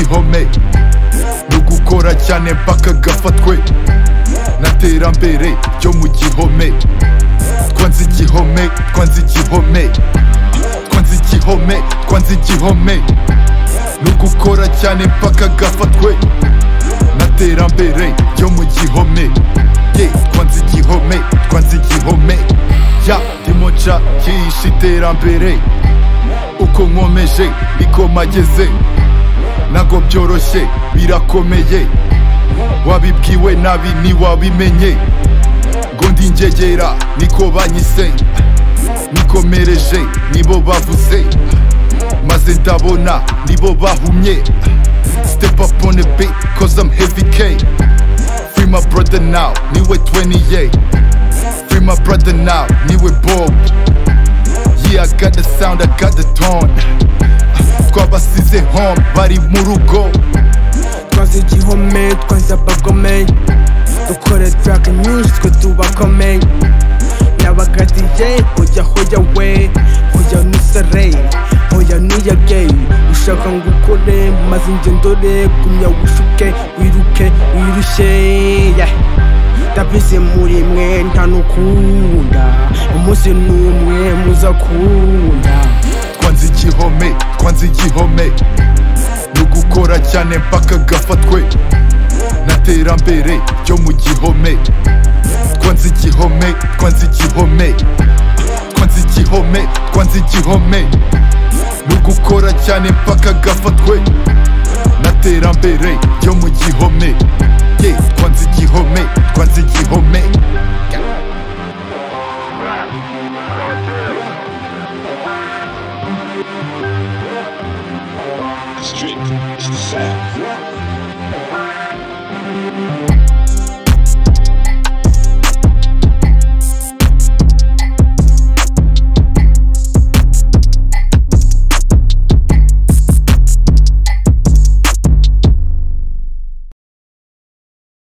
ihome no gukora cyane mpaka gafatwe n'iterambere ryo mu gihome twanze igihome twanze igihome twanze igihome twanze igihome no gukora cyane mpaka gafatwe n'iterambere ryo mu gihome ye twanze igihome twanze igihome ya ndimo nca kihishe iterambere uko nkomeje niko mageze ntabwo byoroshye birakomeye wabibwiwe nabi ntiwabimenye ngo ndingegera niko banyise nikomereje nibo bavuze maze ndabona nibo bahumye step up on the beat cause I'm heavy K free my brother now niwe 28 free my brother now niwe Bob yeah I got the sound I got the tone twabasize home bari mu rugo twazi igihome twazi abagome dukore tarake nyinshi twe tubakome n'abagadiye hoya hoya we hoya nusare hoya nuyage ushaka ngo ukore maze njye ndore gumya wishuke wiruke wirushye yeah. ndabizi muri mwe ntanukunda umunsi n'umwe muzakunda twanze igihome twanze igihome no gukora cyane mpaka gafatwe n'iterambere ryo mu gihome twanze igihome twanze igihome twanze igihome twanze igihome no gukora cyane mpaka gafatwe n'iterambere ryo mu gihome ye twanze igihome twanze igihome Street. It's the sound.